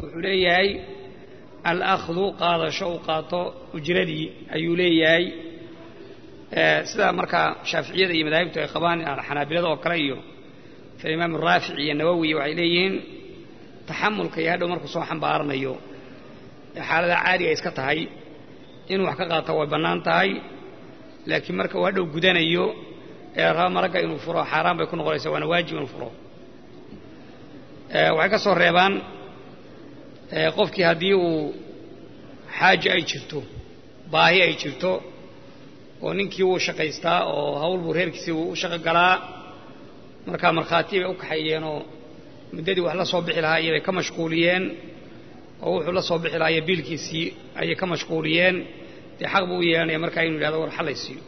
wuxuu leeyahay alahdu qaadasho uu qaato ujradii ayuu leeyahay sida markaa shaaficiyada iyo madaahibtu ay qabaan xanaabilada oo kale iyo imaam raafic iyo nawowi waxay leeyihiin taxamulka iyo hadhow markuu soo xambaaranayo ee xaalada caadiga iska tahay inuu wax ka qaato way bannaan tahay laakiin marka uu hadhow gudanayo ee raba maragga inuu furo xaaraan bay ku noqonaysaa waana waajib inuu furo waxay ka soo reebaan qofkii haddii uu xaaja ay jirto baahi ay jirto oo ninkii wuu shaqaystaa oo hawl buu reerkiisii uu u shaqo galaa markaa markhaati bay u kaxeeyeenoo muddadii wax la soo bixi lahaa iyobay ka mashquuliyeen oo wuxuu la soo bixi lahaa iyo biilkiisii ayay ka mashquuliyeen dee xaq buu u yeelanaya markaa inuu yidhahdo war xallaysiiyo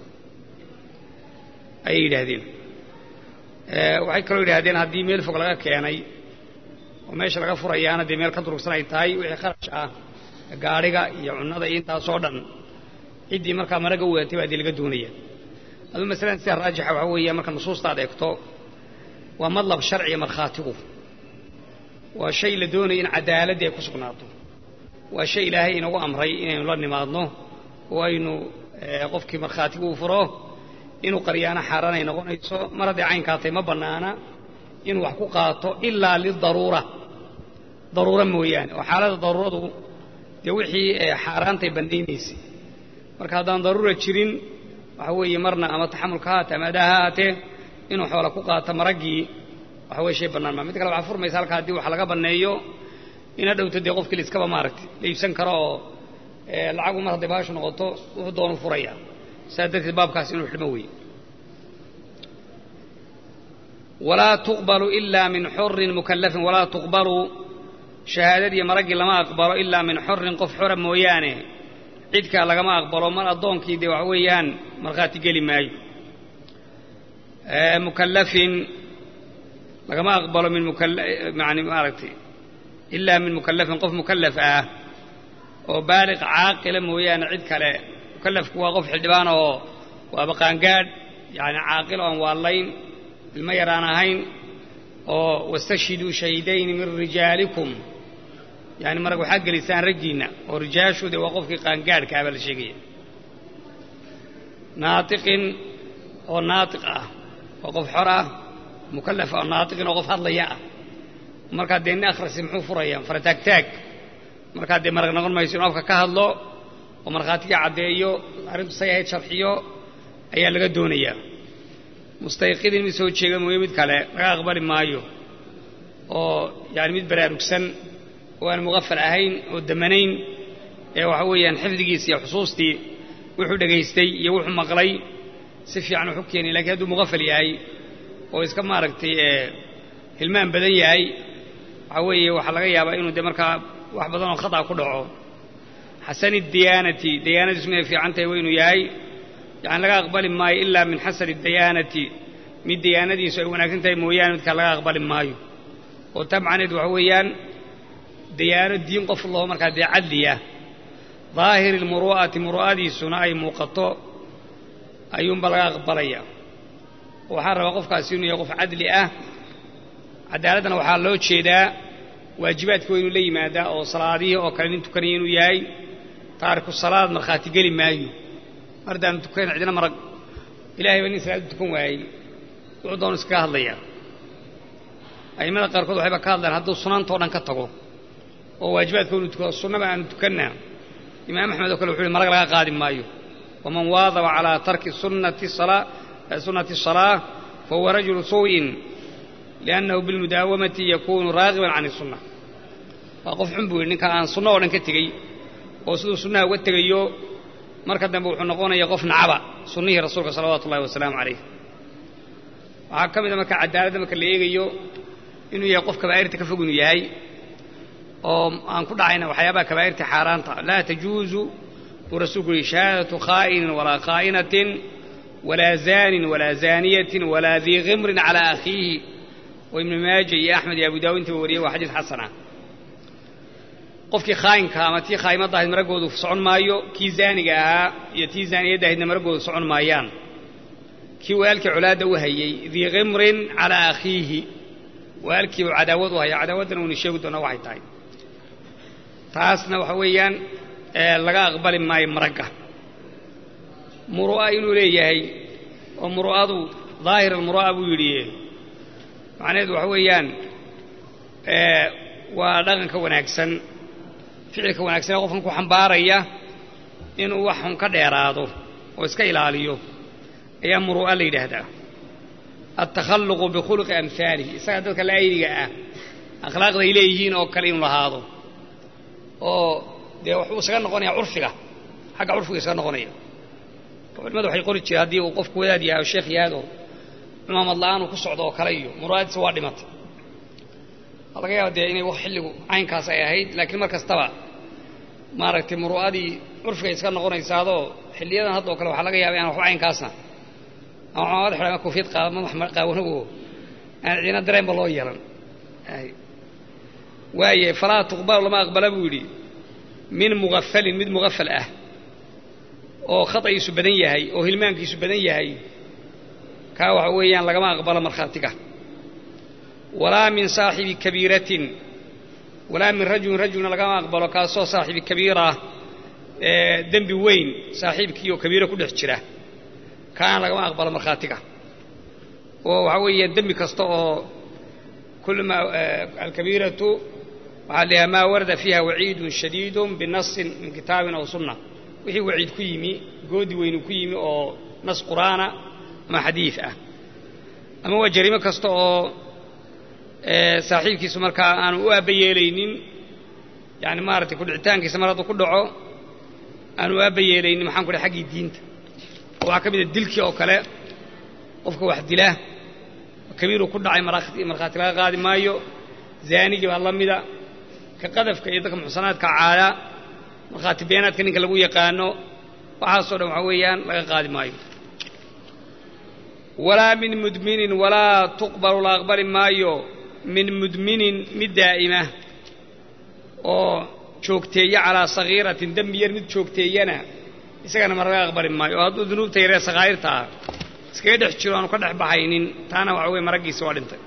ayay yidhaahdeen waxay kaloo yidhahdeen haddii meel fog laga keenay oo meesha laga furayaana dee meel ka durugsan ay tahay wixii kharash ah gaadhiga iyo cunnada iyo intaasoo dhan ciddii markaa maraga wadatay baa dee laga doonaya aduu masalan sida raajixa waxaa weeya marka nusuusta ad eegto waa madlab sharciga markhaatigu waa shay la doonaya in cadaaladii ay ku sugnaato waa shay ilaahay inagu amray inaynu la nimaadno oo aynu qofkii markhaatigu uu furo inuu qaryaano xaaraan ay noqonayso mar hadday caynkaatay ma bannaana inuu wax ku qaato ilaa lidaruura daruuro mooyaane oo xaaladda daruuradu dee wixii xaaraantay bandaynaysay marka haddaan daruura jirin waxa weeye marna ama taxamulka ha haatee ama adaa ha haatee inuu xoola ku qaato maraggii waxa weye shay bannaan maa mid kale waxaa furmaysa halka haddii wax laga banneeyo ina dhowto dee qofkii la iskaba maaragtay la iibsan karo oo lacagu mar hadday baashu noqoto wuxuu doonu furaya saa darteed baabkaas inuu xidhmo weeye walaa tuqbalu ilaa min xurin mukallafin walaa tuqbalu shahaadadii maraggii lama aqbalo ilaa min xurin qof xora mooyaane cidkaa lagama aqbalo mar addoonkii dee waxa weeyaan markhaati geli maayo mukallafin lagama aqbalo min yani maaragtay ilaa min mukallafin qof mukallaf ah oo baaliq caaqila mooyaane cid kale mukallafku waa qof xildhibaan oo waaba qaangaadh yani caaqil oo aan waallayn ilmo yaraan ahayn oo wastashhiduu shahidayni min rijaalikum yani marag waxaa gelisaan raggiinna oo rijaashu dee waa qofkii qaangaadhka ah baa la sheegaya naatiqin oo naatiq ah oo qof xor ah mukallaf oo naatiqin oo qof hadlaya ah markaa dee nin akhrisi muxuu furayaa farataagtaag markaa dee marag noqon mayso inuu afka ka hadlo oo markhaatiga caddeeyo arrintu say ahayd sharxiyo ayaa laga doonayaa mustayqidin mid soo jeega mooye mid kale laga aqbali maayo oo yani mid baraarugsan oo aan muqafal ahayn oo damanayn ee waxa weeyaan xifdigiis iyo xusuustii wuxuu dhegaystay iyo wuxuu maqlay si fiican wuxu keenay lakiin hadduu muqafal yahay oo iska maaragtay hilmaan badan yahay waxaa weeye waxaa laga yaabaa inuu dee markaa wax badan oo khata ku dhaco xasani diyaanati diyaanadiisu miday fiican tahay waa inuu yahay yani laga aqbali maayo ilaa min xasani diyaanati mid diyaanadiisu ay wanaagsan tahay mooyaane midkaa laga aqbali maayo oo tabcaneed waxa weeyaan diyaano diin qof laho markaa dee cadliya daahiri lmuru'ati muru'adiisuna ay muuqato ayuunba laga aqbalaya waxaan rabaa qofkaasi inuu yahay qof cadli ah caddaaladdana waxaa loo jeedaa waajibaadka waa inuu la yimaadaa oo salaadihii oo kale nin tukanaya inuu yahay taariku salaad markhaati geli maayo mar haddaanu tukan cidina marag ilahay baa nin salaadu tukan waayey wuxuu doonu iskaga hadlayaa a'immada qaarkood waxayba ka hadlaan hadduu sunaantao dhan ka tago oo waajibaadka inu tukado sunnaba aanu tukannaa imaam axmed oo kale wuxu uhi marag laga qaadi maayo waman waadaba calaa tarki sunnati sunnati الsalaa fahuwa rajulu suu'in liannahu bilmudaawamati yakunu raagiban can isunna waa qof xun buu yidhi ninka aan sunno oo dhan ka tegey oo siduu sunnaha uga tegayo marka dambe wuxuu noqonaya qof nacaba sunnihii rasuulka salawaatu ullahi wasalaamu calayh waxaa ka mid a marka cadaaladda marka la eegayo inuu yahay qof kabaa'irta ka fog inuu yahay oo aan ku dhacayna waxyaabaha kabaa'irta xaaraanta laa tajuuzu buu rasuulku yihi shahaadatu khaa'inin walaa khaa'inatin walaa zaanin walaa zaaniyatin walaa dii khimrin calaa akhiihi oo ibnu maaja iyo axmed iyo abu daawud intaba wariyey waa xadiis xasana qofkii khaayinka ama tii khaa'imadda ahayd maraggoodu socon maayo kii zaaniga ahaa iyo tii zaaniyadda ahaydna maraggoodu socon maayaan kii walaalkii colaadda u hayey dii khimrin calaa akhiihi walaalkiibu cadaawad u haya cadaawaddana uuna sheegi doonaa waxay tahay taasna waxa weeyaan laga aqbali maayo maragga muru'a inuu leeyahay oo muru'adu daahir almuru'a buu yidhi macnaheedu waxa weeyaan waa dhaqanka wanaagsan ficilka wanaagsan ee qofkan ku xambaaraya inuu wax xun ka dheeraado oo iska ilaaliyo ayaa muru'a la yidhaahdaa altakhalluqu bikhuluqi amhaalihi isaga dadka laaydiga ah akhlaaqda ay leeyihiin oo kale inuu lahaado oo dee wuxuu isaga noqonaya curfiga xagga curfiga isaga noqonaya culimadu waxay qori jireen haddii uu qofku wadaad yahay oo sheekh yahaad oo cumaamad la'aan uu ku socdo oo kale iyo muru'adiisa waa dhimatay waa laga yaaba dee inay xilligu caynkaas ay ahayd laakiin mar kastaba maaragtay muru'adii curfigay iska noqonaysaadoo xilliyadan hadda oo kale waxaa laga yaaba inaan waxba caynkaasna ama cumaamad xidhan ama koofiyad qaada madax qaawanago aan ciina dareenba loo yeelan waaye falaa tuqbalu lama aqbala buu yidhi min mughafalin mid mughafal ah oo khata'iisu badan yahay oo hilmaankiisu badan yahay kaa waxa weeyaan lagama aqbalo markhaatiga walaa min saaxibi kabiiratin walaa min rajulin rajulna lagama aqbalo kaasoo saaxibi kabiira dembi weyn saaxiibkii oo kabiiro ku dhex jira kaana lagama aqbalo markhaatiga oo waxaa weeye dembi kasta oo kul ma alkabiiratu waxaa la maa warada fiiha waciidun shadiidun binasin min kitaabin aw sunna wixii waciid ku yimi goodi weynu ku yimi oo nas qur'aana ama xadiid ah ama waa jariimo kasta oo saaxiibkiisu markaa aanu u aabba yeelaynin yani maaratay kudhicitaankiisa mar hadduu ku dhaco aanu u aabba yeelaynin maxaan ku dhahay xaggii diinta oo waxaa ka mid a dilkii oo kale qofka wax dila kabiiruu ku dhacay markhaati laga qaadi maayo zaanigii baa la mida ka qadafka iyo dadka muxsanaadka caala markhaati beenaadka ninka lagu yaqaano waxaasoo dhan waxaa weeyaan laga qaadi maayo walaa min mudminin walaa tuqbalu la aqbali maayo min mudminin mid daa'ima oo joogteeya calaa sagiiratin dembi yar mid joogteeyana isagana ma laga aqbali maayo oo hadduu dunuubta yaree sakhaa'irta ah iskaga dhex jiro aanu ka dhex baxaynin taana waxa weye maraggiisa waa dhintay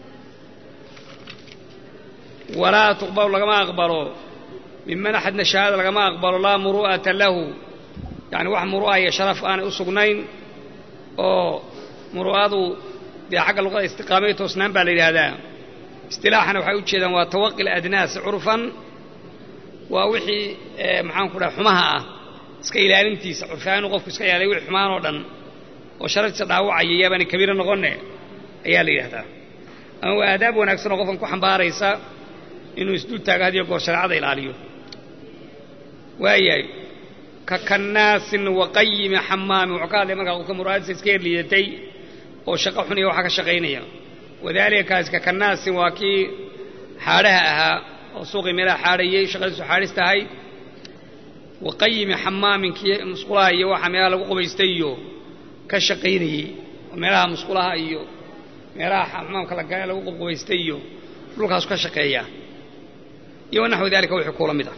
walaa tuqbalu lagama aqbalo minman axadna shahaada lagama aqbalo laa muru'ata lahu yani wax muru'a iyo sharaf aanay u sugnayn oo muru'adu dee xagga luqada istiqaamaya toosnaan baa la yidhaahdaa istilaaxana waxay u jeedaan waa tawaqi ladnaas curfan waa wixii maxaan ku dhaha xumaha ah iska ilaalintiisa curfaan inuu qofku iska ilaaliyo wixii xumaan oo dhan oo sharaftiisa dhaawacaya yaabaana kabiiro noqonne ayaa la yidhahdaa ama waa aadaab wanaagsan oo qofkan ku xambaaraysa inuu isdul taago hadiyo goor shareecada ilaaliyo waayahay ka kannaasin waqayimi xamaami wuxuu ka hadlay markaa qofka muraadisa iska herliidatay oo shaqo xun iyo waxaa ka shaqaynaya wadaalika kaasi ka kannaasin waa kii xaadhaha ahaa oo suuqii meelaha xaadhayey shaqadiisu xaadhis tahay waqayimi xamaamin kii musqulaha iyo waxa meelaha lagu qubaystay iyo ka shaqaynayey oo meelaha musqulaha iyo meelaha xamaamka lagale lagu qubqubaystay iyo dhulkaasu ka shaqeeya iyo wanaxwi dalika wixii kuula mid ah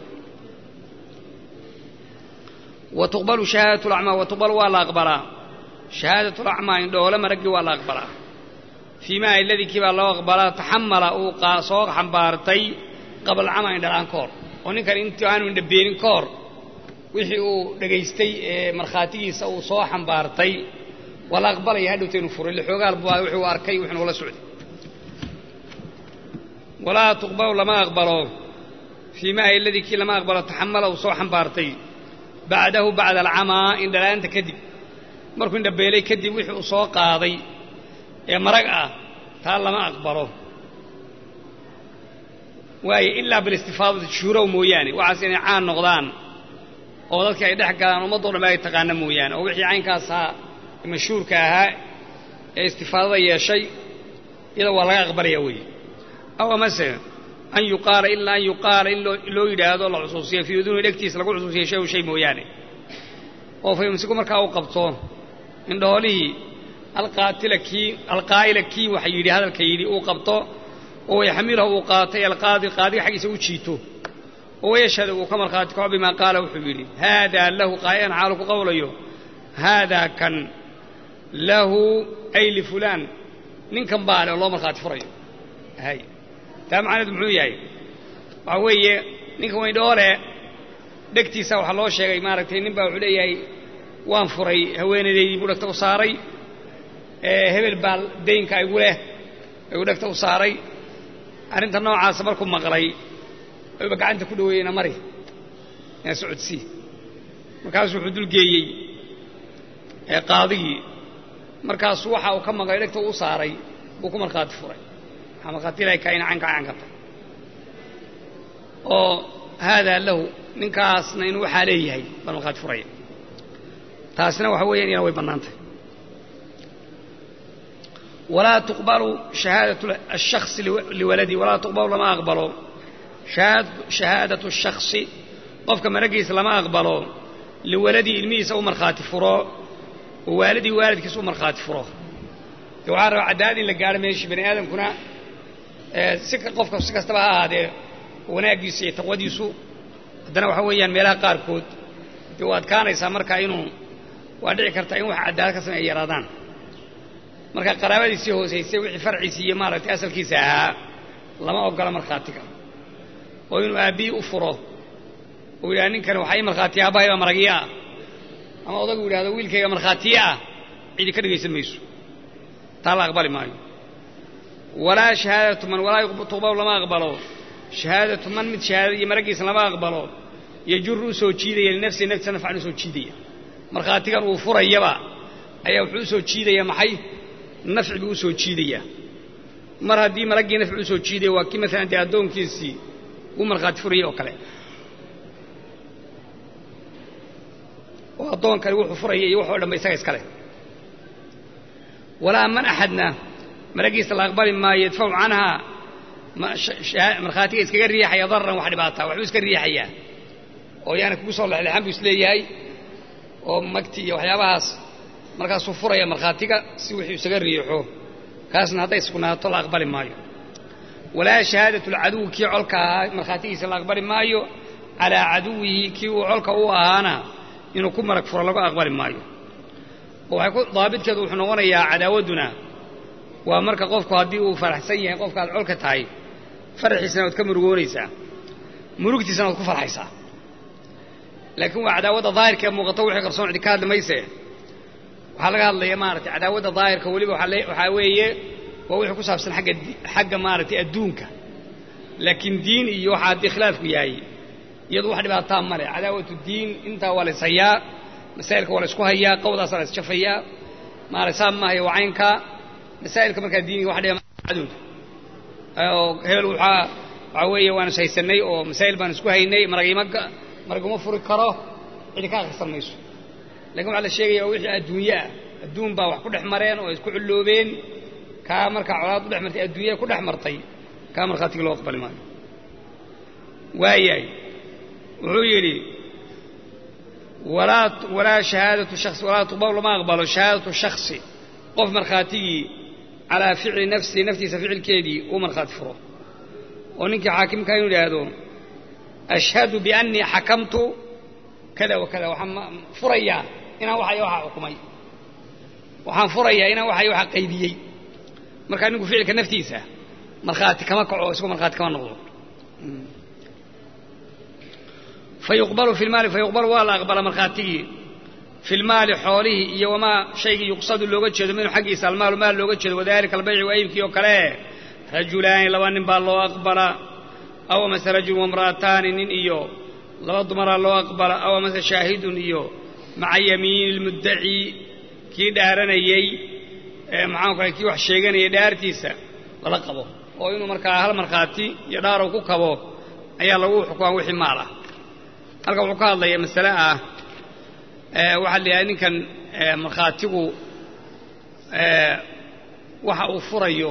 wa tuqbalu shahaadatu lacmaa wa tuqbalu waa la aqbalaa shahaadatu lacmaa indhoole maraggii waa la aqbalaa fii maa iladii kii baa loo aqbalaa taxamala uu soo xambaartay qabla camaa indhalaan ka hor oo ninkan intii aanu indhabeenin ka hor wixii uu dhegaystay ee markhaatigiisa uu soo xambaartay waa la aqbalaya hadhowta inuu furay lixoogaal buu wixii uu arkay wixii nugula socday walaa tuqbalu lama aqbalo fii maa iladii kii lama aqbalo taxamala uu soo xambaartay bacdahu bacda alcamaa indhala'aanta kadib markuu indhabeelay kadib wixii uu soo qaaday ee marag ah taa lama aqbalo waayo ilaa bilistifaadati shuhurow mooyaane waxaas inay caan noqdaan oo dadkii ay dhex galaan ummaddo dhan ay taqaana mooyaane oo wixii caynkaas ahaa mashhuurka ahaa ee istifaadada yeeshay iyada waa laga aqbalaya weeye aw amase an yuqaala ilaa an yuqaala in loo yidhaahdo la xusuusiyo fii uduuni dhegtiisa lagu xusuusiyo shay shay mooyaane oo fa yumsiku markaa uu qabto indhoolihii alqaatila kii alqaa'ila kii waxa yidhi hadalka yidhi uu qabto oo yaxmilahu uu qaatay alqaadi qaadiga xaggiisa u jiito oo wayashhadu uu ka markhaati kaco bimaa qaala wuxuu yidhi haadaa lahu qaa'ilan xaalu ku qowlayo haadaa kan lahu ay lifulaan ninkan baa le oo loo markhaati furayo hay taa macnaheedu muxuu yahay waxaa weeye ninka weydhoole dhegtiisa waxaa loo sheegay maaragtay nin baa wuxuu leeyahay waan furay haweenaydaydii buu dhegta u saaray hebel baa daynka igu leh ayuu dhegta u saaray arrinta noocaasa markuu maqlay ayuuba gacanta ku dhaweeyeyna mari ina socodsii markaasuu wuxuu dulgeeyey qaadigii markaasu waxa uu ka maqlay dhegta u saaray buu ku markhaati furay waxaa markhaati ilahay kaina canka can karta oo haadaa lahu ninkaasna inuu waxaa leeyahay baan markhaati furaya taasina waxa weeyaan iyana way bannaantahy walaa tuqbalu shahaadatu ashakhsi liwaladii walaa tuqbalu lama aqbalo shahaadatu shakhsi qofka maragiisa lama aqbalo liwaladii ilmihiisa u markhaati furo oo waalidii waalidkiisa u markhaati furo de waxaa rabaa cadaalad in la gaadho meeshii bani aadamkuna si qofka si kastaba ha ahaadee wanaaggiisa iyo taqwadiisu haddana waxa weeyaan meelaha qaarkood dee u adkaanaysaa markaa inuu waa dhici kartaa in wax cadaalad ka samey ay yaraadaan marka qaraabadiisii hoosaysay wixii farciisii iyo maaragtay asalkiisa ahaa lama ogola markhaatiga oo inuu aabbihii u furo uu yidhaha ninkani waxaa ii markhaatiya aabbahay baa maragiya ah ama odagu yidhahdo wiilkayga markhaatiye ah cidi ka dhegaysan mayso taa la aqbali maayo walaa shahaadatu man walaa tuqbalu lama aqbalo shahaadatu man mid shahaadad iyo maragiisa lama aqbalo yajuru u soo jiidaya linafsihi naftiisa nafcan u soo jiidaya markhaatigan uu furayaba ayaa wuxuu u soo jiidaya maxay nafci buu u soo jiidayaa mar haddii malaggii nafci u soo jiidaya waa kii maalan dee addoonkiisii uu markhaati furayay oo kale oo addoonkani wuxuu furaya iyo waxoo dhanba isaga iskale walaa man axadna maragiisa la aqbali maayo yadfacu canhaa markhaatiga iskaga riixaya dararan wax dhibaataa waxbuu iska riixayaa oo yaani kugu soo lexleexan buu isleeyahay oo magti iyo waxyaabahaas markaasuu furaya markhaatiga si wixii isaga riixo kaasna hadday sugnaato la aqbali maayo walaa shahaadatu lcaduw kii colka ahaa markhaatigiisa la aqbali maayo calaa caduwihi kii uu colka u ahaana inuu ku marag furo lagu aqbali maayo oo waxay ku daabidkeedu wuxuu noqonayaa cadaawadduna waa marka qofku haddii uu faraxsan yahay qofka aad colka tahay faraxiisana waad ka murugoonaysaa murugtiisana waad ku farxaysaa laakiin waa cadaawadda daahirka ee muuqato wixii qarsoon cidi ka hadli mayse waxaa laga hadlaya maaragtay cadaawadda daahirka weliba waxaa weeye waa wixii ku saabsan agga xagga maaragtay adduunka laakiin diin iyo waxaa haddii khilaafku yahay iyadu wax dhibaataa male cadaawatu diin intaa waa la is hayaa masaa'ilka waa la isku hayaa qawdaasaa la isjafayaa maarag saa maahayo waa caynkaa masaa'ilka markaa diiniga wax dhiba cadowda oo hebel waxaa waxaa weeye waan is haysanay oo masaa'il baan isku haynay maragima maraguma furi karo cidi ka akhrisan mayso lakin waxaa la sheegaya wixii adduunye ah adduun baa wax ku dhex mareen oo isku culloobeen kaa markaa colaad u dhex martay adduunya ku dhex martay kaa markhaatiga loo aqbali maayo waayahay wuxuu yidhi walaa shahaadatu shasi walaa tuqbalu lama aqbalo shahaadatu shaksi qof markhaatigii calaa ficli nafsihi naftiisa ficilkeedii uu markhaati furo oo ninkii xaakimkaa inuu idhaahdo ashhadu biannii xakamtu kada wa kada waxaan furayaa inaan waxay waxa xukumay waxaan furayaa inaan waxay waxa qaydiyey markaa ninku ficilka naftiisa markhaati kama kaco isagoo markhaati kama noqdo fayuqbalu fi lmaali fayuqbalu waa la aqbala markhaatigii fi lmaali xoolihii iyo wamaa shaygii yuqsadu looga jeedo minhu xaggiisa almaalu maal looga jeedo wadalika albayci waa iibkii oo kale rajulaani laba nin baa loo aqbala aw amase rajul wamra'ataani nin iyo laba dumaraa loo aqbala aw amase shaahidun iyo maca yamiini lmuddaci kii dhaaranayey maxaanku kale kii wax sheeganayay dhaartiisa lala qabo oo inuu markaa hal markhaati iyo dhaarow ku kabo ayaa lagu xukumaa wixii maal ah halkan wuxuu ka hadlaya masale ah waxaa la yidhaha ninkan markhaatigu waxa uu furayo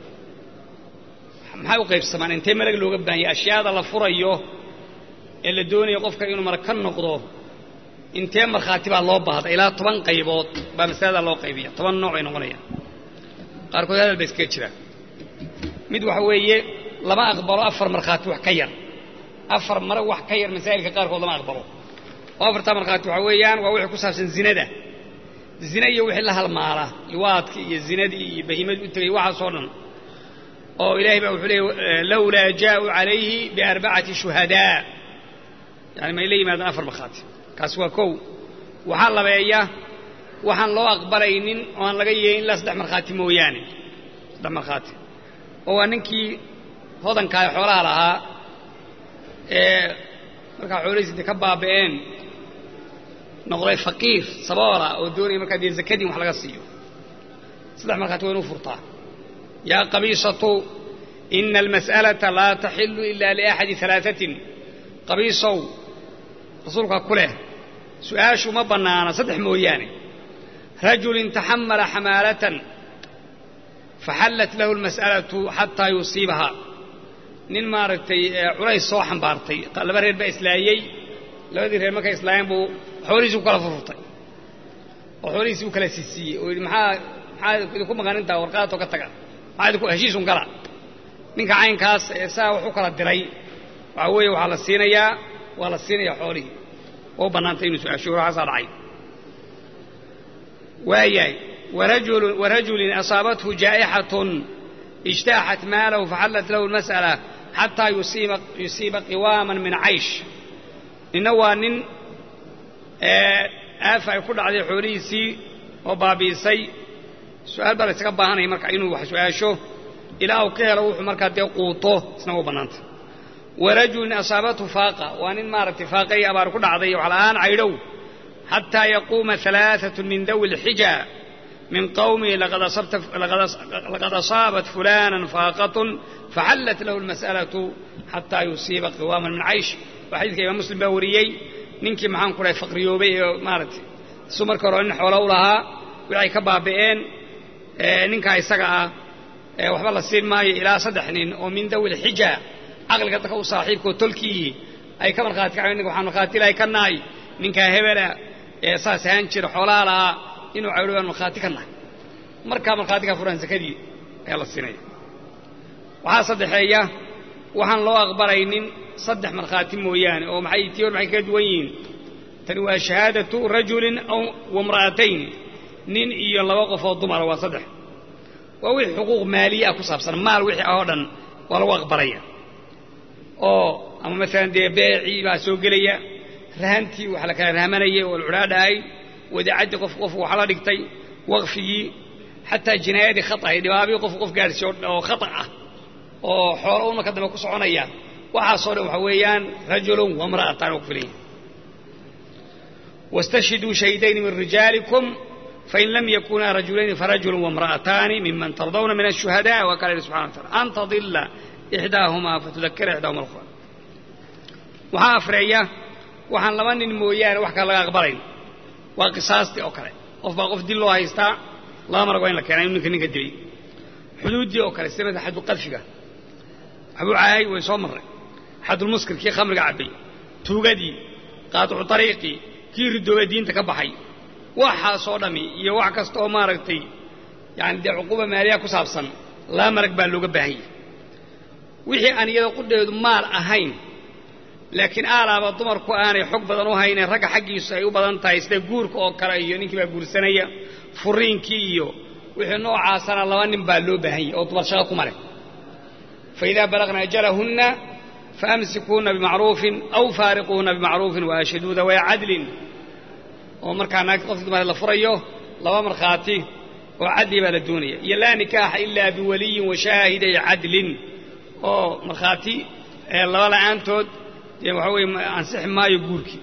maxay u qaybsamaan intee malag looga baahanya ashyaada la furayo ee la doonayo qofka inuu marag ka noqdo intee markhaati baa loo baahda ilaa toban qaybood baa masalada loo qaybiya toban nooc ay noqonayaan qaarkood hadal ba iskaga jiraan mid waxa weeye lama aqbalo afar markhaati wax ka yar afar marag wax ka yar masaa'ilka qaarkood lama aqbalo oo afartaa markhaati waxa weeyaan waa wixii ku saabsan zinada zina iyo wixii la halmaala liwaadkii iyo zinadii iyo bahimadii u tegay waxaasoo dhan oo ilaahay baa wuxuu leeyay lawlaa jaa'uu calayhi biarbacati shuhadaa yani may la yimaadaan afar markhaati kaasi waa kow waxaa labeeya waxaan loo aqbalaynin oo aan laga yeelin ilaa saddex markhaati mooyaane saddex markhaati oo waa ninkii hodankaa ee xoolaha lahaa ee markaa xoolihiisi intay ka baaba'een noqday faqiir saboola oo doonaya markaa dee zakadii wax laga siiyo saddex markhaati waa inuu furtaa yaa qabiisatu ina almas'alata laa taxilu ila liaxadi alaaatin qabiisow rasuulkaa ku leh su'aashu ma bannaana saddex mooyaane rajulin taxamala xamaalatan faxallat lahu almas'alatu xataa yusiibaha nin maaragtay culays soo xambaartay laba reer baa islaayey labadii reer markay islaayeen buu xoolihiisi u kala furfurtay oo xoolihiisi u kala siisiiyey oo yidhi maxaa maxaa idinku maqan intaa warqaadoo ka taga maxaa idinku heshiisun gala ninka caynkaas ee saa wax u kala diray waxaa weeye waxaa la siinayaa waa la siinayaa xoolihii oo u bannaantay inuu su-aasho waxaasaa dhacay waayahay warajulin asaabathu jaa'ixatun ijtaaxat maalahu faxallat lahu almas'ala xataa yusiiba qiwaaman min caysh ninna waa nin aafa ay ku dhacday xoolihiisii oo baabi'isay su-aal baa la ysaga baahanaya marka inuu wax su-aasho ilaa uu ka helo wuxuu markaa dee quuto isna u bannaantay warajulin asaabathu faaqa waa nin maaragtay faaqa iyo abaar ku dhacday waxla'aan caydhow xataa yaquuma alaaatun min dawi lxija min qawmihi laqad asaabat fulanan faaqatun faxallat lahu almas'alatu xataa yusiiba qiwaaman min caysh waa xadiidka imaam muslim baa wariyey ninkii maxaan ku dhahay faqriyoobay ee maaragtay isu marka hore nin xoolo u lahaa wixay ka baaba'een ninkaa isaga ah waxba la siin maayo ilaa saddex nin oo min dawi lxija caqliga dadka u saaxiibkaoo tolkiihi ay ka markhaati kacayn ninka waxaan markhaati ilahay ka nahay ninkaa hebela ee saas ahaan jira xoolaha lahaa inuu caydho baan markhaati ka nahay markaa markhaatikaa furaan sakadii ayaa la siinaya waxaa saddexeeya waxaan loo aqbalaynin saddex markhaati mooyaane oo maxay tii hor maxay kaga duwan yihiin tani waa shahaadatu rajulin aw wamra'atayn nin iyo laba qof oo dumara waa saddex waa wixii xuquuq maaliya ah ku saabsan maal wixii ah oo dhan waa lagu aqbalaya oo ama maalan dee beecii baa soo gelaya rahantii wax la kala rahmanayay oo alcudhaadhahay wadacaddii qof qof wax la dhigtay waqfigii xataa jinaayadii khatahay dhibaabii qof qof gaadhsiiy oo khata ah oo xoolo una ka dambe ku soconaya waxaasoo dhan waxa weeyaan rajulun wamra'atan oo ku filan yahay wastashhiduu shahidayn min rijaalikum fain lam yakunaa rajulayni farajulu wamra'ataani miman tardawna min ashuhadaa waa kala yidhi subxana wa tacala an tadila ixdaahumaa fatudakira ixdaahuma alkhura waxaa afreeya waxaan laba nin mooyaane wax kale laga aqbalayn waa qisaastii oo kale qof baa qof dil loo haystaa laba marag waa in la keenaa inu ninka ninka dilay xuduuddii oo kale sida xaddu qadfiga waxbuu caayay way soo marray xadulmuskir kii khamriga cabbay tuugadii qaaticu tariiqii kii ridooba diinta ka baxay waxaasoo dhammi iyo wax kasta oo maaragtay yani dee cuquuba maaliya ku saabsan laba marag baa looga baahan yahay wixii aan iyada qudheedu maal ahayn laakiin aalaaba dumarku aanay xog badan u haynen ragga xaggiisu ay u badan tahay sida guurka oo kale iyo ninkii baa guursanaya furiinkii iyo wixii noocaasana laba nin baa loo baahan yahay oo dumar shaqo kuma leh fa idaa balagna ajalahunna faamsikuuna bimacruufin aw faariquuna bimacruufin waashhiduu dawaa cadlin oo markaa naagti qofki dumar la furayo laba markhaati oo cadli baa la doonaya iyo laa nikaaxa ilaa biwaliyin wa shaahiday cadlin oo markhaati laba la'aantood dee waxa weeye ansixi maayo guurkii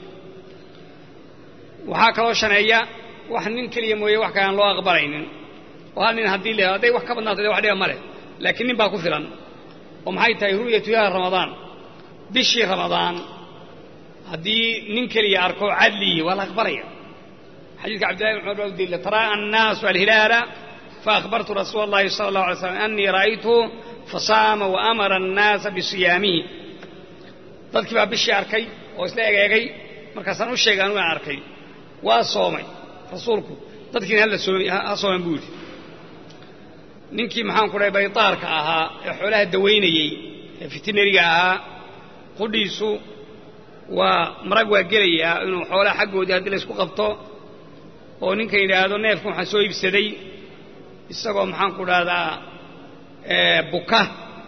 waxaa kaloo shaneeya wax nin keliya mooye wax kale aan loo aqbalaynin oo hal nin haddii le hadday wax ka badnaato de wax dhiba ma leh laakiin nin baa ku filan oo maxay tahay ru'yatu yaha ramadaan bishii ramadaan haddii nin keliya arko cadliyi waa la aqbalaya xadiidka cabdillahi bin cumar baa u daliila tara'a annaasu alhilaala faأkhbartu rasuula اllahi salى اllahu alay slam anii ra'aytu fasaama waamara الnaasa bisiyaamihi dadkii baa bishii arkay oo isla egeegay markaasaan u sheegay anugu aan arkay waa soomay rasuulku dadkiina halla soomay ha sooman buu yidhi ninkii maxaan ku dhahay baytaarka ahaa ee xoolaha dawaynayey ee fitineriga ahaa qudhiisu waa marag waa gelayaa inuu xoolaha xaggoodii haddii laysku qabto oo ninka yidhaahdo neefkan waxaan soo iibsaday isagoo maxaan ku dhahdaa buka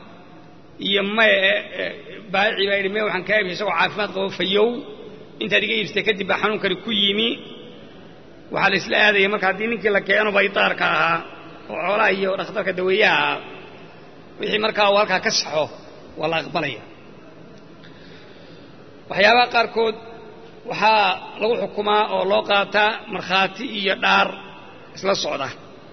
iyo maye baayici baa yidhi me waxaan kaa iibsay isagoo caafimaad qabo fayow intaad iga iibsatay kadib baa xanuunkani ku yimi waxaa la isla aadaya marka haddii ninkii la keeno baydaarka ahaa oo xoolaha iyo dhakhtarka daweeyaha ahaa wixii markaa uu halkaa ka saxo waa la aqbalaya waxyaabaha qaarkood waxaa lagu xukumaa oo loo qaataa markhaati iyo dhaar isla socda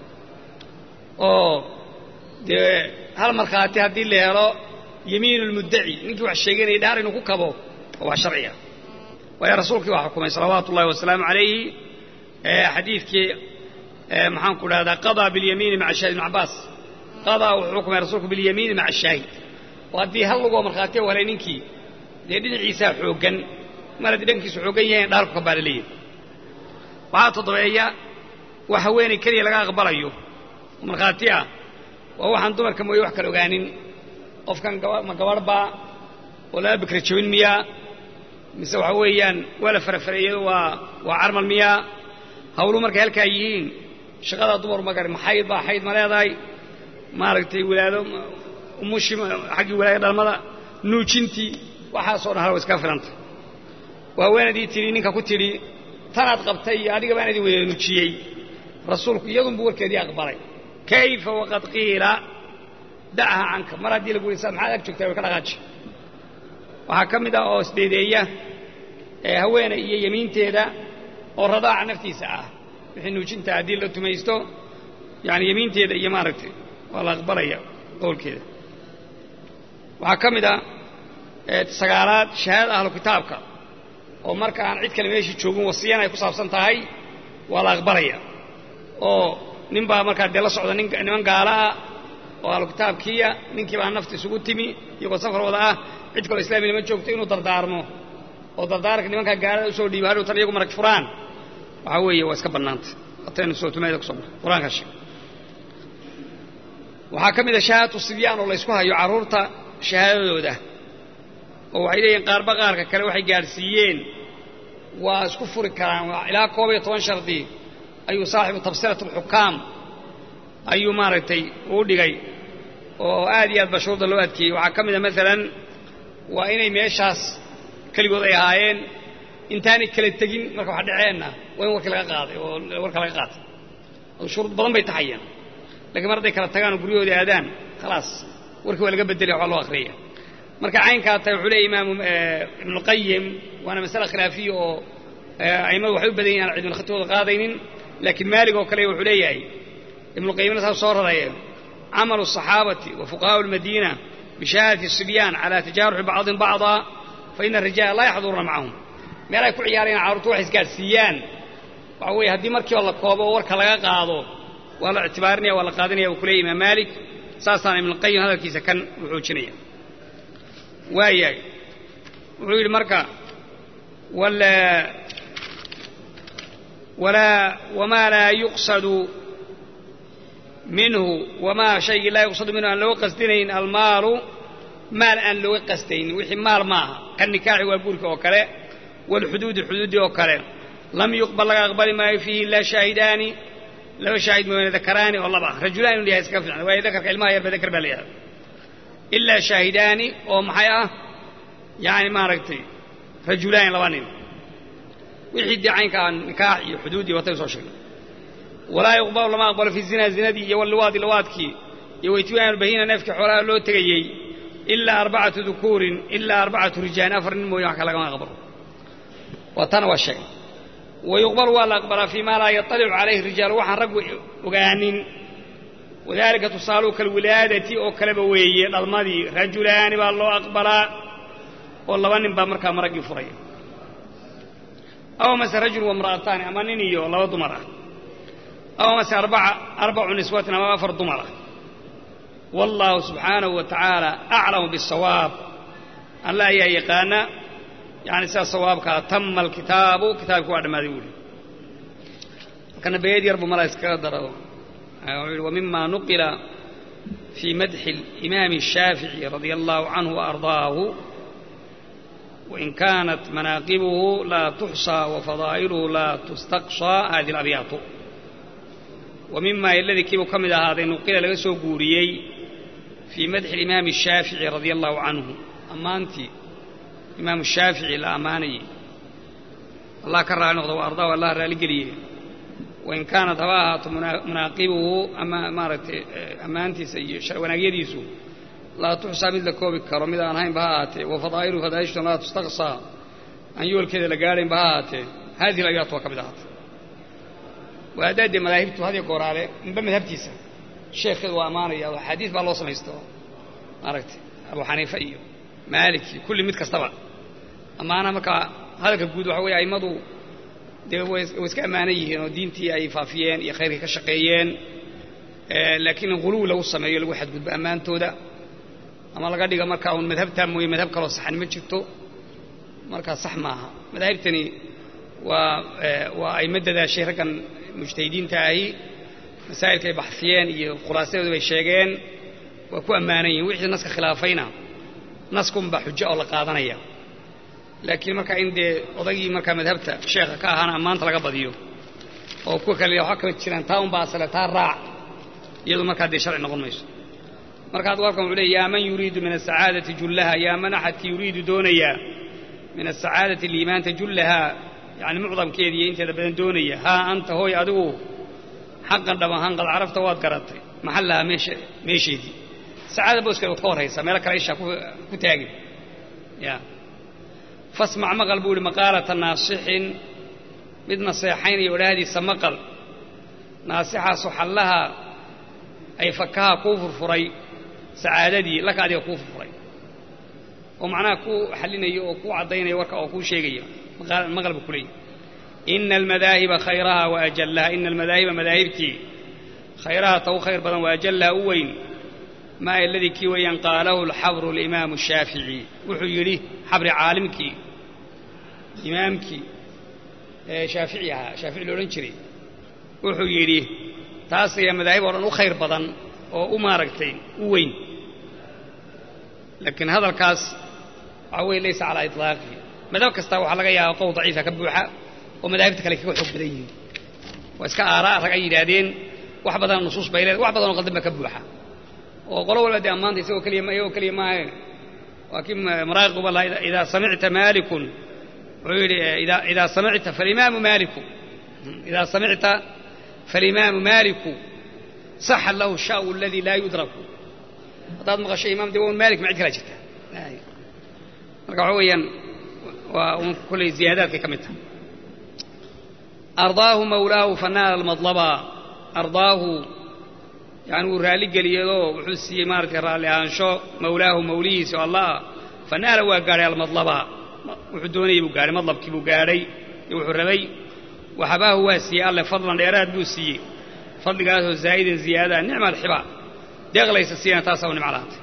oo dee hal markhaati haddii la helo yamiin lmuddaci ninkii wax sheeganayay dhaar inuu ku kabo oo wax sharciga waayo rasuulkii waa xukumay salawaatu ullahi wasalaamu calayhi xadiidkii maxaanku dhahdaa qadaa bilyamiini maca shahid ibn cabbaas qadaa wuxuu xukumay rasuulku bilyamiini maca shaahid oo haddii hal lugoo markhaatiya walay ninkii dee dhinaciisaa xooggan mar haddii dhankiisu xooggan yahayn dhaarku ka baala leeyahay waxaa toddobeeya wax haweenay keliya laga aqbalayo oo markhaati ah waa waxaan dumarka mooye wax kala ogaanin qofkan ma gabadh baa oo laba bikra jabin miyaa mise waxa weeyaan waa la farafareeyado waa waa carmal miyaa hawlu markay halkaa yihiin shaqadaa dumar ma garin maxayd baa xayd ma leedahay maaragtay wilaado umushi xaggii wilaaya dhalmada nuujintii waxaasoo dhan hal wa iska filanta waa haweenadii tidhi ninka ku tidhi tanaad qabtay iyo adiga baan idin wada nuujiyey rasuulku iyadunbu warkeedii aqbalay kayfa waqad qiila da'ha canka mar haddii lagu yidhi saad maxaad ag joogtaa way ka dhaqaaji waxaa ka mid ah oo isdeedeeya ee haweeney iyo yemiinteeda oo radaaca naftiisa ah wixii nuujinta haddii la tumaysto yani yemiinteeda iyo maaragtay waa la aqbalaya qowlkeeda waxaa ka mid ah sagaalaad shahaadada ahlu kitaabka oo marka aan cid kale meeshii joogin wasiyan ay ku saabsan tahay waa la aqbalaya oo nin baa markaa dee la socda niman gaala ah oo ahlu kitaabkiiya ninkii baa nafta isugu timi iyagoo safar wada ah cid kaloo islaamiya ma joogto inuu dardaarmo oo dardaaranka nimankaa gaalada usoo dhiibo hadhow tan iyagu marag furaan waxaa weeye waa iska bannaantay ataynu sootumayda kuso mar qur-aanka sheeg waxaa ka mid a shahaadatu sibyaan oo la ysku hayo carruurta shahaadadooda oo waxay leeyihin qaarba qaarka kale waxay gaadhsiiyeen waa isku furi karaan ilaa koob iyo toban shardi ayuu saaxibu tabsirat alxukaam ayuu maaragtay uu dhigay oo aad iyo aad ba shuruudda loo adkeeyey waxaa ka mid a maalan waa inay meeshaas keligood ay ahaayeen intaanay kala tegin marka wax dhaceenna waa in warkii laga qaaday oo warka laga qaatay shuruud badan bay taxayeen lakiin mar hadday kala tagaan oo guryahoodii aadaan khalaas warkii waa laga bedelaya waxaa loo akhriyaya marka caynkaa tahay wuxuu leeya imaamu ibnuqayim waana masale khilaafiya oo a'immadu waxay u badan yihin aan cidmin khatooda qaadaynin laakiin maalig oo kale wuxuu leeyahay ibnuqayimna saas soo raraya camalu الصaxaabati wa fuqahaءu اlmadiina bishahaadati الصibyaan calى tajaaruxi bacضin bacضa faina الrijaala laa yaxduruuna macahum meel ay ku ciyaarayaan carruurtu waxay isgaadhsiiyaan waxa weeye haddii markiiba la koobo oo warka laga qaado waa la ictibaarinaya waa la qaadanaya uu ku leeyay imaam maalik saasaana ibnuqayim hadalkiisa kan u xoojinaya waayahay wuxuu yidhi marka walaa wamaa laa yuqsadu minhu wamaa shaygii laa yuqsadu minhu aan looga qasdinayn almaalu maal aan looga qasdaynin wixii maal maaha ka nikaaxi waa guurka oo kale waalxuduudi xuduuddii oo kale lam yuqbal laga aqbali maayo fiihi ilaa shaahidaani laba shaahid mooyaane dakaraani oo laba rajulaan inu yahay iska fiican waayo dakarka ilmaha yarba dakar baa la yidhahda ilaa shaahidaani oo maxay ah yani maaragtay rajulaani laba nin wixii dee caynkaa nikaax iyo xuduud iyo watay soo sheegnay walaa yuqbalu lama aqbalo fi zina zinadii iyo walliwaadi liwaadkii iyo waytiwaan albahina neefkii xoolaha loo tegayey ilaa arbacatu dukuurin ilaa arbacatu rijaalin afar nin mooye wax ka lagama aqbalo waa tana waa sheegay wayuqbalu waa la aqbalaa fii maa laa yaطalicu calayhi rijaalu waxaan raggu ogaanin wadalika tusaaluu kalwilaadati oo kaleba weeye dhalmadii rajulaani baa loo aqbalaa oo laba nin baa markaa maraggii furaya aw mase rajul wamra'ataani ama nin iyo laba dumar ah aw mase arbacu niswatin ama afar dumar ah wallaahu subxaanahu wa tacaala aclamu biاsawaab alla ayaa yaqaana yani sidaa sawaabkaa tama alkitaabu kitaabki waa dhammaaday buuhi markana beed yar buu mala iskaga daro wuxuu yihi wmima nuqila fii madxi اlimaami الshaafiعي radia allahu canhu وardaahu wain kaanat manaaqibuhu laa tuxصى wafadaa'iluhu laa tustaqصى hadi اlabyaatu wa mima iladii kiibuu ka mid ahaaday nuqila laga soo guuriyey fii madxi alimaami ashaafici radia allahu canhu ammaantii imaamu shaafici la ammaanayey allah ka raali noqdo wa ardaahu allah raalligeliye wain kaanat haba ahaato munaaqibuhu ama maaragtay ammaantiisa iyo wanaagyadiisu laa tuxsaa mid la koobi karo mid aan ahaynba ha ahaatee wa fadaa'iluhu fadaa'ishtu laa tustaqsaa aan yoolkeeda la gaadhaynba ha ahaatee haadihi layaat waa ka mid ahaatay waadaadee madaahibtu hadiyo gooraale inba madhabtiisa sheekheedu waa ammaanaya oo axaadiis baa loo samaysto maaragtay abu xaniifa iyo maalik iyo kulli mid kastaba ammaana markaa hadalka guud waxa weeye a'immadu dee way iska ammaanan yihiin oo diintii ay faafiyeen iyo khayrkii ka shaqeeyeen laakiin in huluw lagu sameeyo lagu xadgudbo ammaantooda ama laga dhiga markaa uun madhabtaa mooye madhab kaloo saxan ma jirto markaa sax maaha madaahibtani waa waa ayma dadaashay raggan mujtahidiinta ahi masaa'ilkaay baxfiyeen iyo khulaasadooda bay sheegeen waa ku ammaanan yihin wixii naska khilaafayna naskunbaa xujo oo la qaadanaya laakiin markaa in dee odagii markaa madhabta sheekha ka ahaana ammaanta laga badiyo oo kuwa kale waxaa kama jiraan taa unbaa asale taa raac iyadu markaa dee sharci noqon mayso marka adgu halkan wuxuu leey yaa man yuriidu min asacaadati jullaha yaa man axadkii yuriidu doonaya min asacaadati liimaanta jullahaa yacni mucdamkeeda iyo inteeda badan doonaya haa anta hooy adigu xaqan dhab ahaan qad carafta waad garatay maxallaha meesha meesheedii sacaada booskeeda waad ka horraysaa meelo kale ishaa ku taagin ya fasmac maqal buu ihi maqaalata naasixin mid naseexaynaya odhaahdiisa maqal naasixaasu xallaha ay fakaha kuu furfuray sacaadadii laka adiga kuu furfuray oo macnaha kuu xallinayo oo kuu caddaynaya warka oo kuu sheegaya maqal buu ku leeyahy ina almadaahiba khayraha wa ajallaha ina almadaahiba madaahibtii khayraha ta u khayr badan wa ajallaha u weyn maa aladii kii weeyaan qaalahu alxabru alimaamu shaafici wuxuu yidhi xabri caalimkii imaamkii ee shaafici ahaa shaafici la odhan jiray wuxuu yidhi taas ayaa madaahib oo dhan u khayr badan oo u maaragtay u weyn laakiin hadalkaas waxaa weye laysa calaa iطlaaqi madhab kasta waxaa laga yaaba qowl daciifa ka buuxa oo madaahibta kale kaga xoog badan yihiin waa iska aaraa rag ay yidhaahdeen wax badan nusuus bay leedahay wax badan oo qaldan ba ka buuxa oo qolo walba dee ammaanta isagoo keliya iyagoo keliya maahe waa kii maraaqiba laha idaa samicta maalikun wuxuu yidhi idaa samicta falimaamu maaliku idaa samicta falimaamu maaliku saxa lahu shaau aladii laa yudraku haddaad maqasho imaam dee waa un maalik ma cid kalaa jirta marka waxa weeyaan waa un kolley ziyaadaadkay ka mid tahay ardaahu mawlaahu fanaala almadlaba ardaahu yani wuu raalli geliyadoo wuxuu siiyey maaratay raalli ahaansho mawlaahu mawlihiisi oo allah ah fanaala waa gaadhay almadlaba wuxuu doonayey buu gaadhay madlabkii buu gaadhay iyo wuxuu rabay waxabaahu waa siiyey alle fadlan dheeraad buu siiyey fadligaasoo zaa'idan ziyaadaa nicma alxiba deeqlaysa siiyana taasaa u nimco lahaatay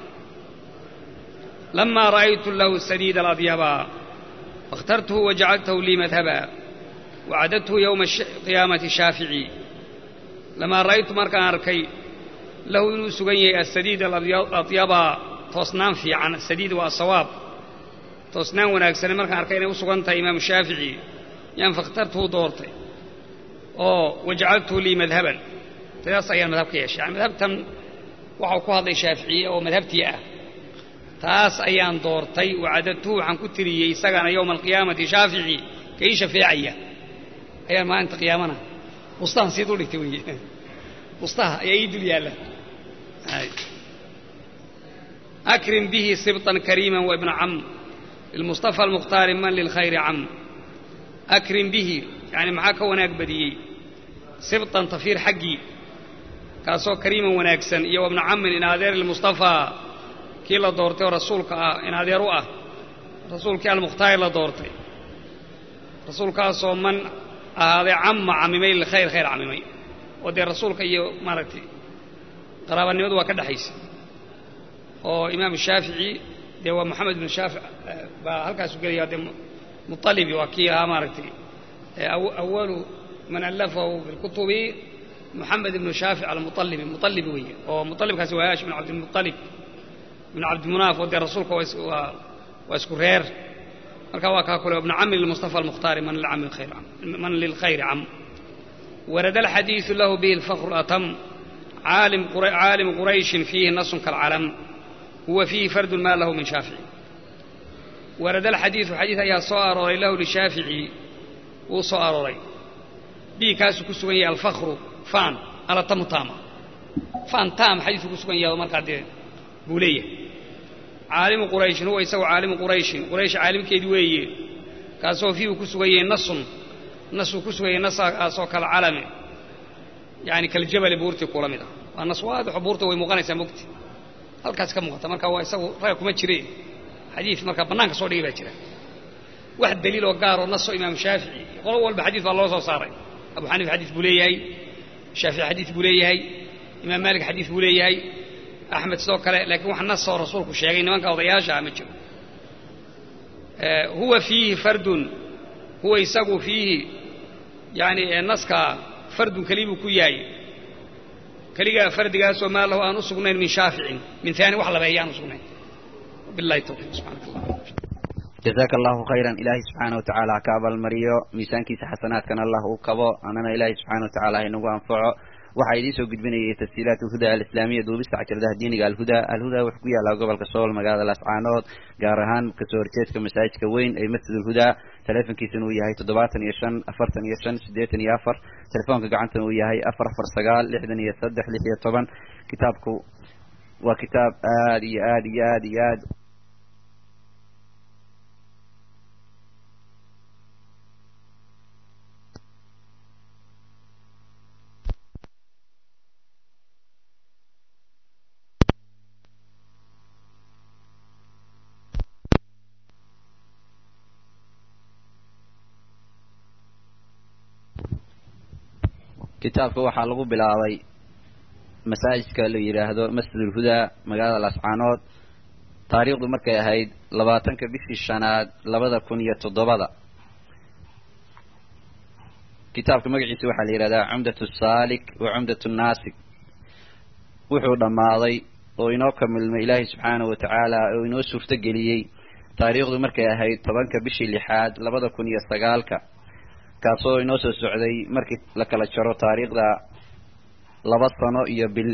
lamaa ra'aytu lahu sadiida aladyaba faاkhtartuhu wajacaltahu lii madhaba wacadadtuhu yowma qiyaamati shaafici lamaa ra'aytu markaan arkay lahu inuu sugan yahay asadiid aladyaba toosnaan fiican asadiid waa asawaab toosnaan wanaagsane markaan arkay inay u sugan tahay imaamu shaafici yaan fakhtartuhu doortay oo wajacaltuhu lii madhaban taas ayaan madhab ka yeeshay yani madhabtan waxau ku hadlay shaaficiye oo madhabtii ah taas ayaan doortay wacadadtuhu waxaan ku tiriyey isagana yowma alqiyaamati shaafici ka ii shafeecaya ayaan maalinta qiyaamana bustahan sii dul dhigtay wey bustaha ayaa ii dul yaalla akrim bihi sibطan kariima waibna cam lilmustafa almukhtaari man lilkhayri cam akrim bihi yani maxaa ka wanaag badiyey sibطan tafiir xaggii kaasoo kariiman wanaagsan iyo wabna camin in adeer lilmustafaa kii la doortay oo rasuulka ah in adeer u ah rasuulkii almukhtaari la doortay rasuulkaasoo man ahaaday camma camimay lilkhayr khayr camimay oo dee rasuulka iyo maaragtay qaraabanimadu waa ka dhexaysa oo imaam shaafici dee waa moxamed ibnu shaafic baa halkaasu gelaya dee mualibi waa kii ahaa maaragtay awalu man allafahu bilkutubi moxamed ibnu shaafic almualibi mualibi weeye oo mualibkaasi waa haash bin cabdilmualib bin cabdimunaaf oo dee rasuulka waa waa isku reer marka waa kaa kule ibnu cami lilmustafa almukhtaari man lilkhayri cam warada alxadiidu lahu bihi alfakru atam caalimu qurayshin fiihi nasun kalcalam huwa fiihi fardun maa lahu min shaafici warada alxadiidu xadiid ayaa soo arooray lahu lishaafici wuu soo arooray bihi kaasuu ku sugan yahay alfakru faan ala tamu taama faan taam xadiidku ku sugan yahay markaa dee buu leeyahay caalimu qurayshin huwa isagu caalimu qurayshin quraysh caalimkeedii weeye kaasoo fiihu ku sugan yahay nasun nasuu ku sugan yahay nasaasoo kala calame yani kaljabali buurtii kula mid ah waa nas waadixo buurta way muuqanaysaa mogti halkaas ka muuqata marka waa isagu raga kuma jire xadiid markaa bannaanka soo dhigay baa jira wax daliiloo gaaroo nasoo imaamu shaafici qolo walba xadiid baa loo soo saaray abu xaniifa xadiid buu leeyahay shaafici xadiid buu leeyahay imaam maalik xadiid buu leeyahay axmed sidoo kale laakiin wax nasoo rasuulku sheegay nimanka odayaasha ma jiro huwa fiihi fardun huwa isagu fiihi yani naska fardun kelibuu ku yahay keligaa fardigaasoo maa lahu aan u sugnayn min shaaficin min aani wax labeeya aan u sugnayn bilahi tawfiiq subxanak allah jazaaka allahu khayran ilaahay subxaana wa tacaala ha ka abaalmariyo miisaankiisa xasanaadkana allah uu kabo annana ilaahay subxana wa tacala ha inagu anfaco waxaa idiin soo gudbinayay tasjiilaat alhuda alislaamiya duubista cajaladaha diiniga alhuda alhuda wuxuu ku yaallaa gobolka sool magaalada laascaanood gaar ahaan kasoo horjeedka masaajidka weyn ee masjid ulhuda telefonkiisana uu yahay toddobaatan iyo shan afartan iyo shan siddeetan iyo afar telefoonka gacantana uu yahay afar afar sagaal lixdan iyo saddex lix iyo toban kitaabku waa kitaab aad iyo aad iyo aad iyo aad kitaabka waxaa lagu bilaabay masaajidka la yidhaahdo masjid ulhudaa magaalada laascaanood taariikhdu markay ahayd labaatanka bishii shanaad labada kun iyo toddobada kitaabka magaciisa waxaa la yidhahdaa cumdat saalik wa cumdat naasik wuxuu dhammaaday oo inoo kamilmay ilaahay subxaanahu watacaala oo inoo suurto geliyey taariikhdu markay ahayd tobanka bishii lixaad labada kun iyo sagaalka kaasoo inoo soo socday markii la kala jaro taariikhda laba sano iyo bil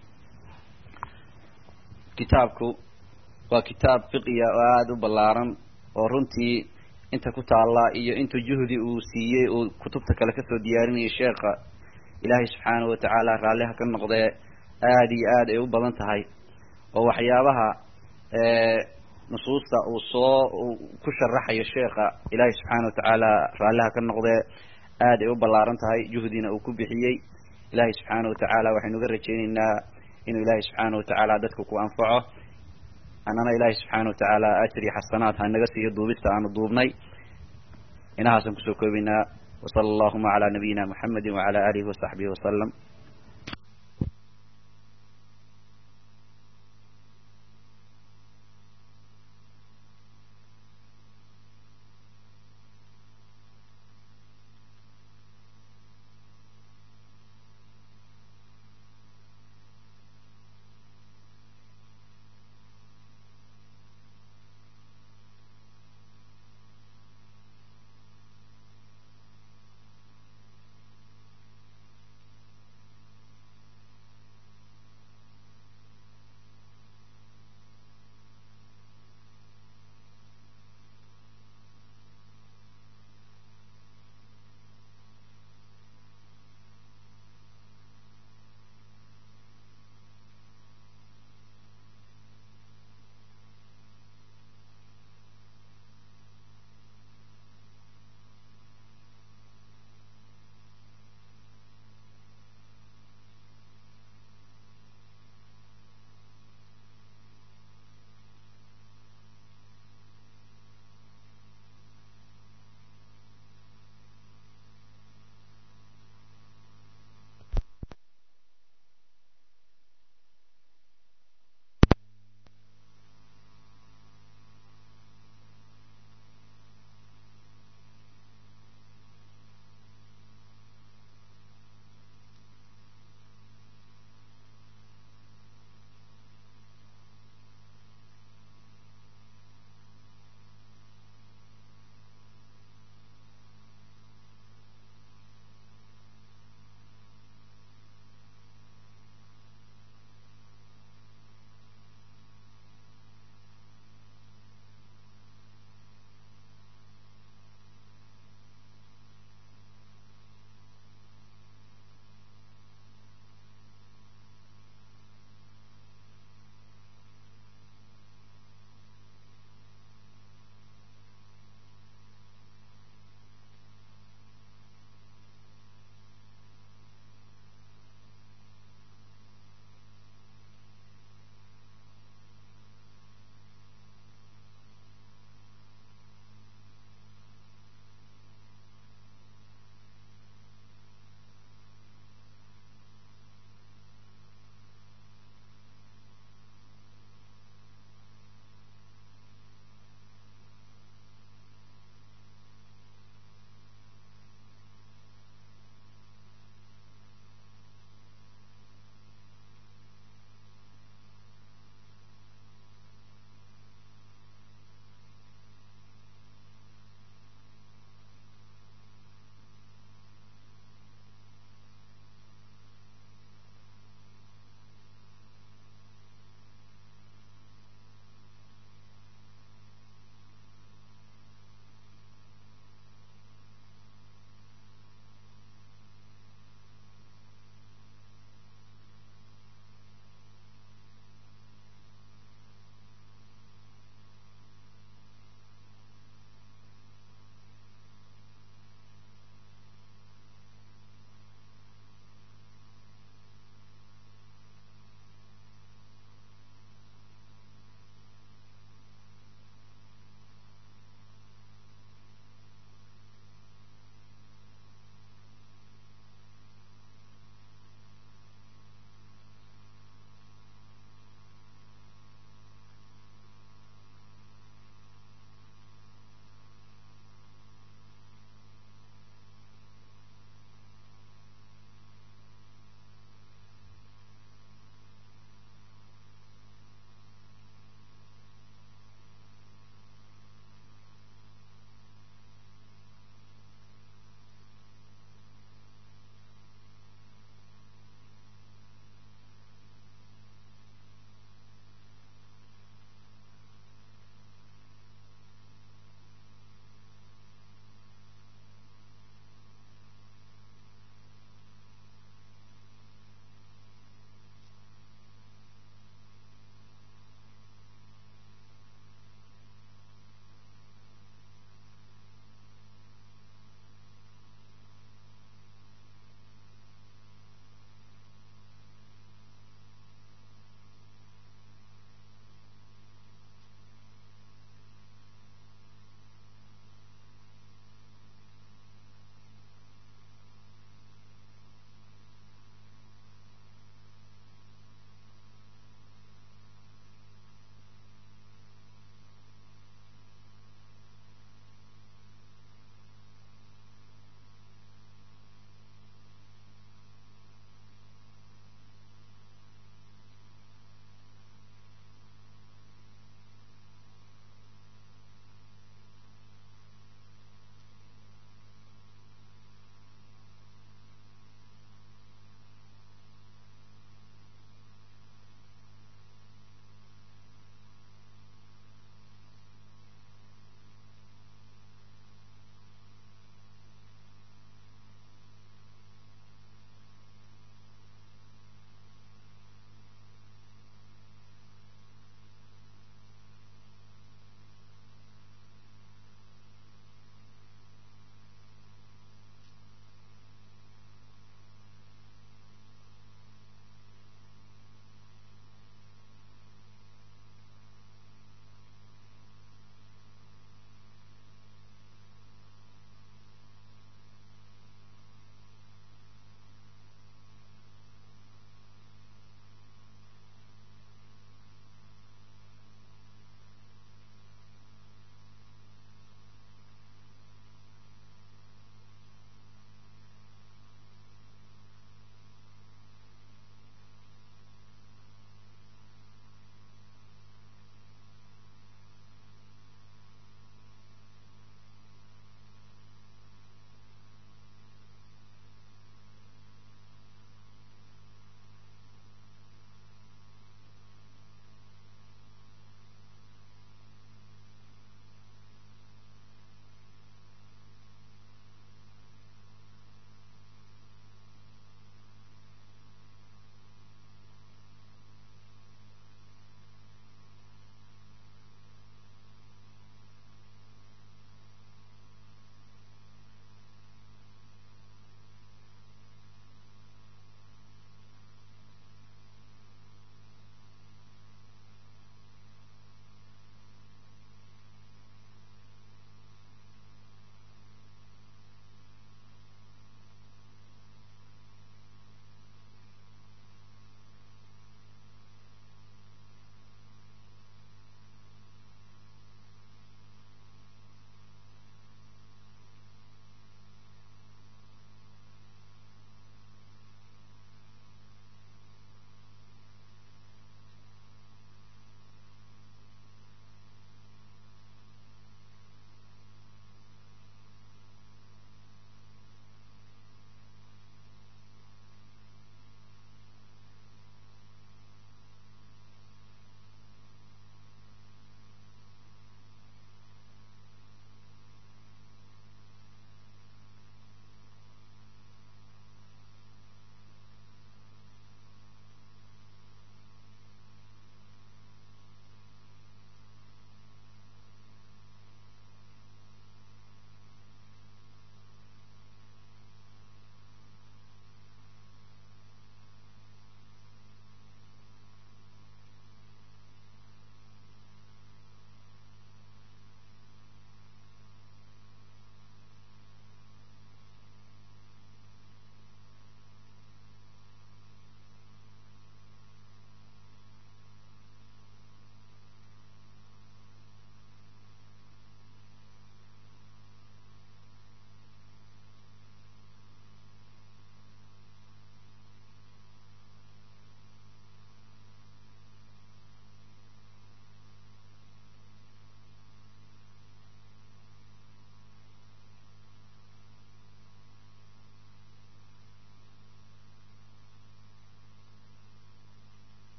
kitaabku waa kitaab fiqiya oo aada u ballaaran oo runtii inta ku taalla iyo intuu juhdi uu siiyey uu kutubta kale kasoo diyaarinayay sheekha ilaahay subxaanahu watacaala raalliha ka noqdee aada iyo aad ay u badan tahay oo waxyaabaha nusuusta uu soo ku sharaxayo sheekha ilaahay subxaana watacaala raalliha ka noqdee aad ay u ballaaran tahay juhdina uu ku bixiyey ilaahay subxaana watacaala waxaynu uga rajaynaynaa inuu ilaahay subxaana watacaala dadka ku anfaco annana ilaahay subxaana watacaala ajr iyo xasanaad ha naga siiyo duubista aanu duubnay inahaasaan kusoo koobaynaa wasala allahuma calaa nabiyina muxamedi wacala aalihi wasaxbihi wasalam